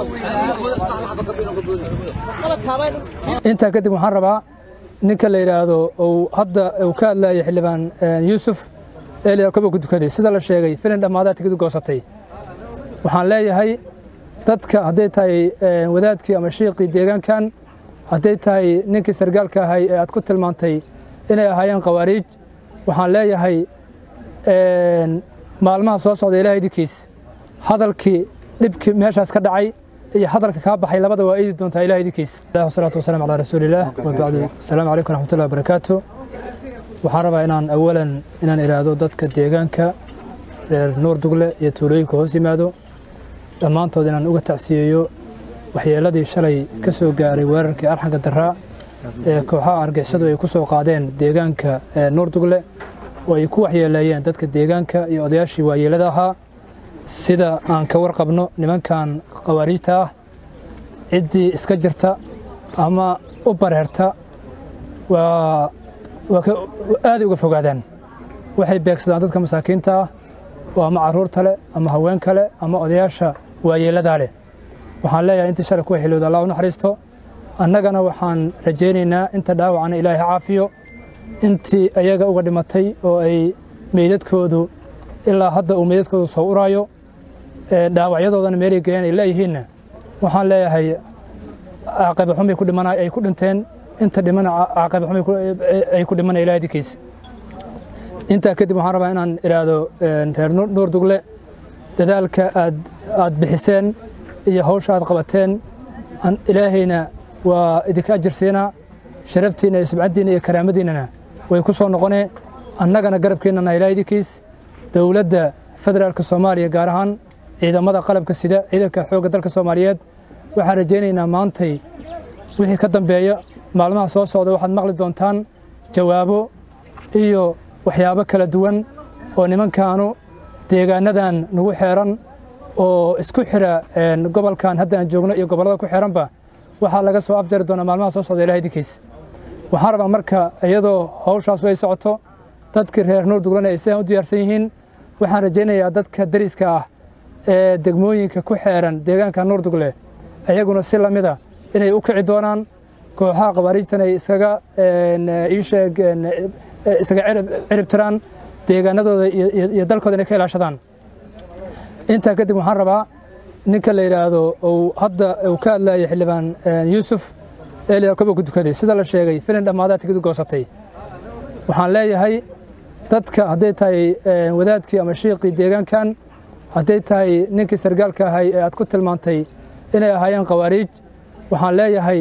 intaa kadib waxaan rabaa ninka la yidhaahdo uu hadda uu ka hadlayay xildhibaan yuusuf eeliya koba ku tukaday sida la sheegay filin dhammaadaa tigid goosatay waxaan leeyahay dadka hadday tahay wadaadkii ama shiiqii deegaankan hadday tahay ninkii sargaalka ahay ee aad ku tilmaantay inay ahaayeen khawaariij waxaan leeyahay maalmaha soo socda ilahay idinkiis hadalkii dhibkii meeshaas ka dhacay iyo hadalka kaa baxay labada waa iidi doontaa ilahay idinkiis wasalaatu wasalaam calaa rasuulillaah wabacdu asalaamu calaykum raxmatullahi wabarakaatu waxaan rabaa inaan awalan inaan idhaahdo dadka deegaanka reer nuur dugle iyo tuulooyinka hoos yimaado dhammaantood inaan uga tacsiyeeyo waxyeelladii shalay ka soo gaaray weerarkii arxanka daraa ee kooxaha argixisadu ay ku soo qaadeen deegaanka nuur dugle oo ay ku waxyeeleeyeen dadka deegaanka iyo odayaashii waayeelada ahaa sida aan ka warqabno nimankan khawaariijta ah ciddii iska jirta ama u bareerta waa aaday uga fogaadaan waxay beegsadaan dadka masaakiinta ah oo ama carruurta leh ama haweenka leh ama odayaasha waayeelladaa leh waxaan leeyahay intii shalay kuwa xilowda allah u naxariisto annagana waxaan rajaynaynaa inta dhaawacana ilaahay ha caafiyo intii ayaga uga dhimatay oo ay meydadkoodu ilaa hadda uu meydadkoodu soo uraayo dhaawacyadoodana meelay geeyeen ay leeyihiinna waxaan leeyahay caaqiba xumay ku dhiman ay ku dhinteen inta dhimana caaqiba xumay ay ku dhiman ilahay dinkiisa intaa kadib waxaan rabaa inaan idhaahdo reer nuur dugle dadaalka aad aad bixiseen iyo hawsha aad qabateen ilaahayna waa idinka ajirsiinaa sharaftiinna iyo subcaddiinna iyo karaamadiinnana way ku soo noqonee annagana garabkeennana ilahay idinkiis dowladda federaalka soomaaliya gaar ahaan ciidamada qalabka sida ciidanka xoogga dalka soomaaliyeed waxaan rajaynaynaa maantay wixii ka dambeeya maalmaha soo socda waxaad maqli doontaan jawaabo iyo waxyaabo kala duwan oo nimankaanu deegaanadan nagu xeeran oo isku xira gobolkan hadda aan joogno iyo gobollada ku xeeranba waxaa laga soo afjari doonaa maalmaha soo socda ilahay idinkiis waxaan rabaa marka iyadoo hawshaasu ay socoto dadkii reer nuur duglana ay sidaan u diyaarsan yihiin waxaan rajaynayaa dadka dariska ah ee degmooyinka ku xeeran deegaanka nuur dugle ayaguna si lamida inay u kici doonaan kooxaha khawaariijtan ay iskaga iisheeg iskaga cirib tiraan deegaanadooda iyo dalkooda inay ka ilaashadaan intaa kadib waxaan rabaa ninka la yidhaahdo uu hadda uu ka hadlayay xildhibaan yuusuf eeliya koba ku tukaday sida la sheegay filin dhammaadaa tigid goosatay waxaan leeyahay dadka hadday tahay wadaadkii ama shiiqii deegaankan hadday tahay ninkii sargaalka ahay ee aad ku tilmaantay inay ahaayeen khawaariij waxaan leeyahay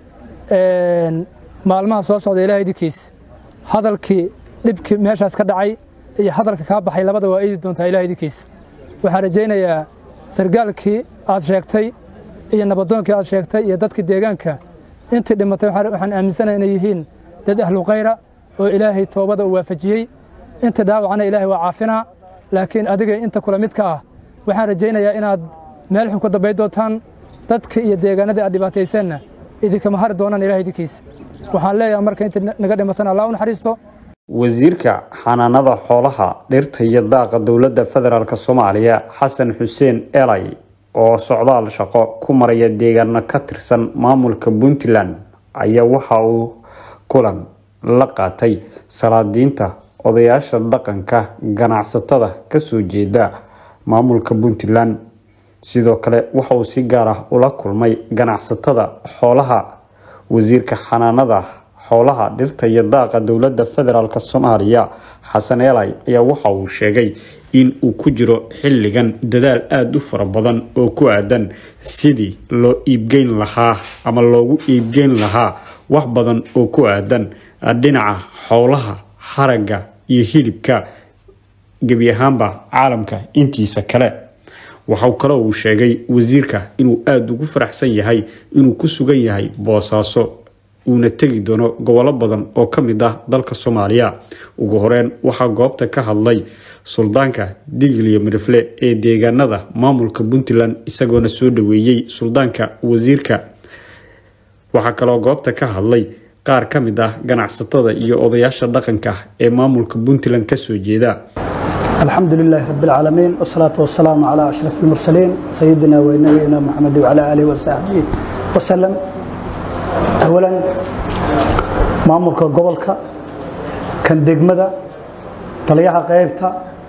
maalmaha soo socda ilahay idinkiis hadalkii dhibkii meeshaas ka dhacay iyo hadalka kaa baxay labada waa iidi doontaa ilahay idinkiis waxaan rajaynayaa sargaalkii aad sheegtay iyo nabadoonkii aad sheegtay iyo dadkii deegaanka intii dhimatay waxaan aaminsanahay inay yihiin dad ahlu khayra oo ilaahay toobada uu waafajiyey inta dhaawacana ilaahay waa caafinaa laakiin adiga inta kula midka ah waxaan rajaynayaa inaad meel xun ku dambayn doontaan dadka iyo deegaanadii aad dhibaatayseenna idinkama hari doonaan ilahay idinkiis waxaan leeyahay marka inta naga dhimatan allah u naxariisto wasiirka xanaanada xoolaha dhirta iyo daaqa dowladda federaalk soomaaliya xasan xuseen elay oo socdaal shaqo ku maraya deegaano ka tirsan maamulka puntland ayaa waxa uu kulan la qaatay salaadiinta odayaasha dhaqanka ganacsatada kasoo jeeda maamulka puntland sidoo kale waxa uu si gaar ah ula kulmay ganacsatada xoolaha wasiirka xanaanada xoolaha dhirta iyo daaqa dowladda federaalk soomaaliya xasan eelay ayaa waxa uu sheegay in uu ku jiro xilligan dadaal aada u fara badan oo ku aadan sidii loo iibgeyn lahaa ama loogu iibgeyn lahaa wax badan oo ku aadan dhinaca xoolaha haragga iyo hilibka gebi ahaanba caalamka intiisa kale waxau kale uu sheegay wasiirka inuu aada ugu faraxsan yahay inuu ku sugan yahay boosaaso uuna tegi doono gobollo badan oo ka mid ah dalka soomaaliya ugu horeyn waxaa goobta ka hadlay suldaanka digiliyo midhafle ee deegaanada maamulka puntland isagoona soo dhaweeyey suldaanka wasiirka waxaa kaloo goobta ka hadlay qaar ka mid ah ganacsatada iyo odayaasha dhaqanka ee maamulka puntland kasoo jeeda الحمد لله رب العالمين والصلاة والسلام على أشرف المرسلين سيدنا ونبينا محمد وعلى آله وصحبه وسلم أولا maamulka gobolka kan degmada taliyaha qaybta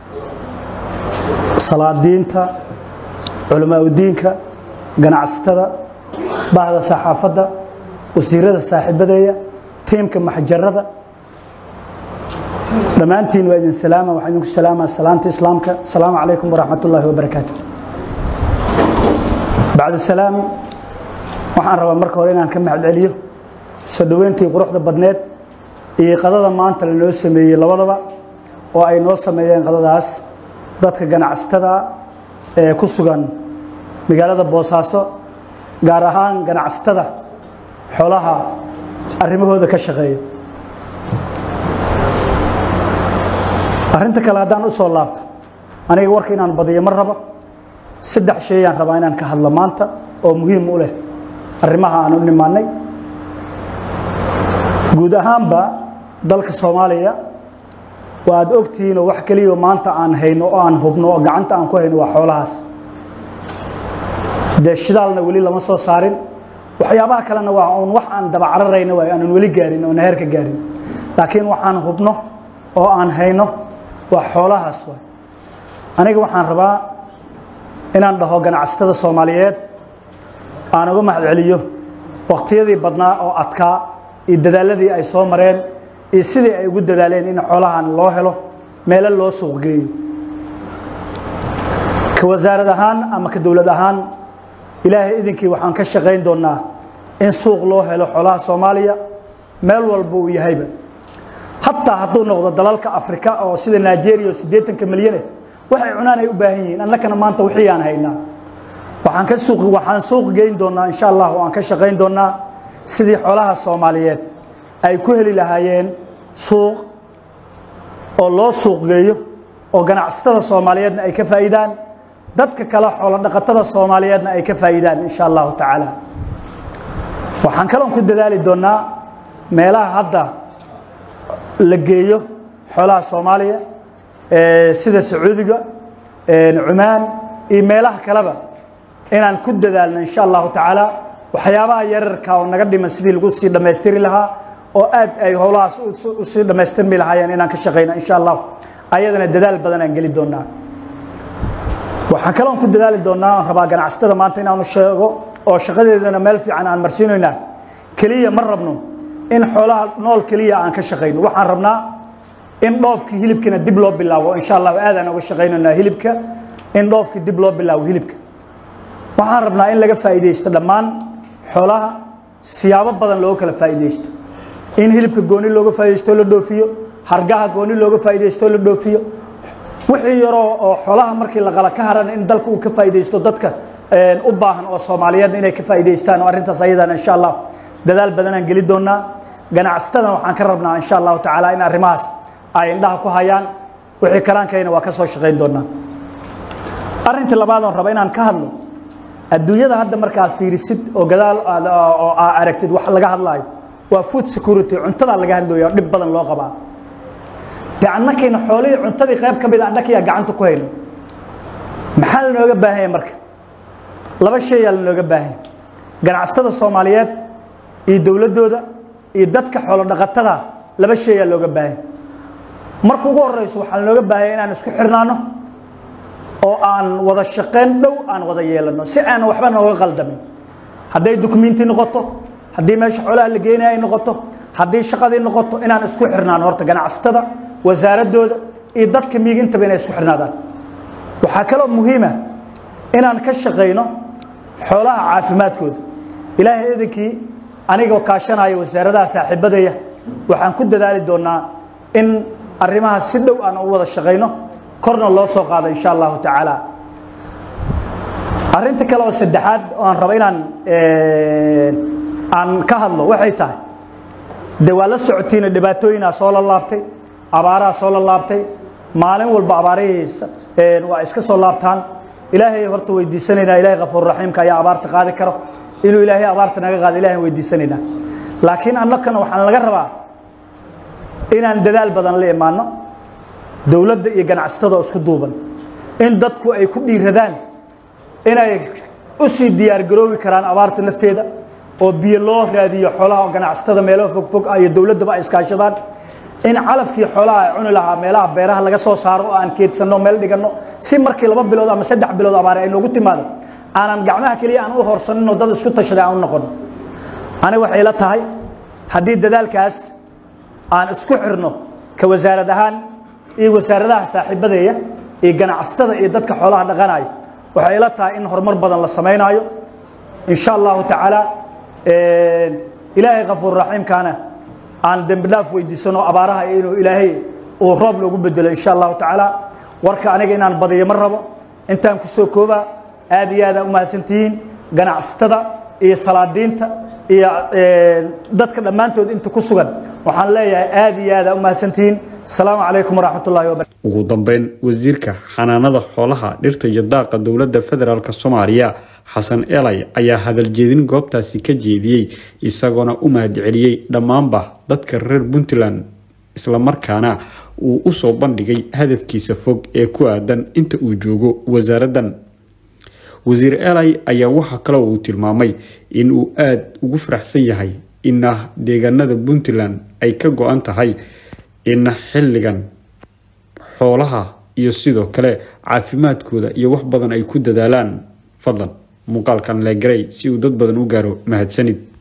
salaadiinta culamaauddiinka ganacsatada bahda saxaafadda wasiirada saaxiibadeeya tiimka maxjarada dhammaantiin waa idin salaama waxaan idinku salaamaa salaanta islaamka asalaamu calaykum waraxmat ullaahi wabarakaatu bacdu salaam waxaan rabaa marka hore inaan ka mahad celiyo soo dhoweyntii quruxda badneed iyo qadada maanta lanoo sameeyey labadaba oo ay noo sameeyeen qadadaas dadka ganacsatada ee ku sugan magaalada boosaaso gaar ahaan ganacsatada xoolaha arrimahooda ka shaqeeya arrinta kale haddaan u soo laabto aniga warka inaan badiyo ma rabo saddex sheeyaan rabaa inaan ka hadlo maanta oo muhiim u leh arrimaha aan u nimaannay guud ahaanba dalka soomaaliya waa aad ogtihiinoo wax keliya maanta aan hayno oo aan hubno oo gacanta aan ku hayno waa xoolahaas dee shidaalna weli lama soo saarin waxyaabaha kalena waa uun wax aan dabacararayna waay aanan weli gaarin oona heerka gaarin laakiin waxaan hubno oo aan hayno waa xoolahaas waay aniga waxaan rabaa inaan dhaho ganacsatada soomaaliyeed aan uga mahad celiyo waqtiyadii badnaa oo adkaa iyo dadaaladii ay soo mareen iyo sidii ay ugu dadaaleen in xoolahan loo helo meelo loo suuq geeyo ka wasaarad ahaan ama ka dowlad ahaan ilaahay idinkii waxaan ka shaqayn doonnaa in suuq loo helo xoolaha soomaaliya meel walba uu yahayba hataa hadduu noqdo dalalka afrika oo sida nigeria oo siddeetanka milyane waxay cunaan ay u baahan yihiin annakana maanta wixii aan haynaa waxaan ka suuq waxaan suuq geyn doonnaa insha allah oo aan ka shaqayn doonnaa sidii xoolaha soomaaliyeed ay ku heli lahaayeen suuq oo loo suuq geeyo oo ganacsatada soomaaliyeedna ay ka faa'iidaan dadka kale xoolo dhaqatada soomaaliyeedna ay ka faa'iidaan insha allahu tacaala waxaan kaloon ku dadaali doonnaa meelaha hadda la geeyo xoolaha soomaaliya sida sacuudiga cumaan iyo meelaha kaleba inaan ku dadaalno insha allahu tacaala waxyaabaha yararka oo naga dhiman sidii lagu sii dhammaystiri lahaa oo aad ay howlahaas usii dhammaystirmi lahaayeen inaan ka shaqayno insha allah ayadana dadaal badan aan geli doonaa waxaan kaloon ku dadaali doonaa aan rabaa ganacsatada maanta inaanu sheego oo shaqadeedana meel fiican aan marsiinaynaa keliya ma rabno in xoolaha nool keliya aan ka shaqayno waxaan rabnaa in dhoofkii hilibkina dib loo bilaabo insha allah aadaan uga shaqaynaynaa hilibka in dhoofkii dib loo bilaabo hilibka waxaan rabnaa in laga faa'iidaysto dhammaan xoolaha siyaabo badan looga kala faa'iidaysto in hilibka gooni looga faa'iidaysto la dhoofiyo hargaha gooni looga faa'iidaysto la dhoofiyo wixii yaroo oo xoolaha markii la qala ka haran in dalka uu ka faa'iidaysto dadka u baahan oo soomaaliyeedna inay ka faa'iidaystaan oo arrintaas ayadana insha allah dadaal badanaan geli doonaa ganacsatadana waxaan ka rabnaa insha allahu tacaala in arrimahaas ay indhaha ku hayaan wixii kalaankayna waa ka soo shaqayn doonaa arrintii labaad oon raba inaan ka hadlo adduunyada hadda markaad fiirisid oo gadaal oo aa aragtid wax laga hadlaayo waa food security cuntadaa laga hadlooya dhib badan loo qabaa dee annakayna xoolihii cuntadii qayb ka mida annakiyaa gacanta ku hayno maxaa lanooga baahanya marka laba shayaa lanooga baahanya ganacsatada soomaaliyeed iyo dowladdooda iyo dadka xoolo dhaqatada laba shayaa looga baahanya marka ugu horeyso waxaa lanooga baahanya inaan isku xirnaano oo aan wada shaqayn dhow aan wada yeelano si aanan waxba nooga qaldamin hadday dukumenti noqoto haddii meesha xoolaha la geenaya ay noqoto haddii shaqadii noqoto inaan isku xirnaano horta ganacsatada wasaaradooda iyo dadka miigintaba inay isku xirnaadaan waxaa kaloo muhiima inaan ka shaqayno xoolaha caafimaadkooda ilaahay idinkii anigoo kaashanaya wasaaradaha saaxiibadaya waxaan ku dadaali doonaa in arrimaha si dhow aan u wada shaqayno korna loo soo qaado insha allahu tacaala arrinta kale oo saddexaad oo aan rabo inaan aan ka hadlo waxay tahay de waa la socotiina dhibaatooyinaa soo la laabtay abaaraha soo la laabtay maalin walba abaarihiisa waa iska soo laabtaan ilaahay horta weydiisanaynaa ilahay kafuur raxiimka ayaa abaarta qaadi karo inuu ilaahay abaarta naga qaado ilahay weydiisanaynaa laakiin annakana waxaan laga rabaa inaan dadaal badan la imaano dowladda iyo ganacsatada oo isku duuban in dadku ay ku dhiiradaan inay u sii diyaargaroobi karaan abaarta nafteeda oo biyo loo raadiyo xoolaha ganacsatada meelaha fogfog ah iyo dowladdaba ay iskaashadaan in calafkii xoolaha ay cuni lahaa meelaha beeraha laga soo saaro oo aan keedsanno meel dhiganno si markii laba bilood ama saddex bilood abaare ay noogu timaado aanan gacmaha keliya aan u horsaninoo dad isku tashaday aan u noqon ani waxay la tahay haddii dadaalkaas aan isku xirno ka wasaarad ahaan iyo wasaaradaha saaxiibadeeya iyo ganacsatada iyo dadka xoolaha dhaqanayo waxay la tahay in horumar badan la samaynaayo in sha allahu tacaala ilaahay kafuur raxiimkaana aan dembi dhaaf weydiisano abaaraha inuu ilaahay uu roob loogu bedelo insha allahu tacaala warka aniga inaan badiyo ma rabo intaan ku soo koobaa aad iyo aad aa u mahadsantihiin ganacsatada iyo salaadiinta iyo dadka dhammaantood inta ku sugan waxaan leeyahay aad iyo aad aa u mahadsantihiin asalaamu calaykum waraxmat ullahi wabarakatu ugu dambeyn wasiirka xanaanada xoolaha dhirta iyo daaqa dowladda federaalk soomaaliya xasan elay ayaa hadaljeedin goobtaasi ka jeediyey isagoona u mahadceliyey dhammaanba dadka reer puntland islamarkaana uu usoo bandhigay hadafkiisa fog ee ku aadan inta uu joogo wasaaraddan wasiir elay ayaa waxaa kaloo uu tilmaamay in uu aada ugu faraxsan yahay ina deegaanada puntland ay ka go-an tahay in xilligan xoolaha iyo sidoo kale caafimaadkooda iyo wax badan ay ku dadaalaan fadlan muuqaalkan leegaray si uu dad badan u gaaro mahadsanid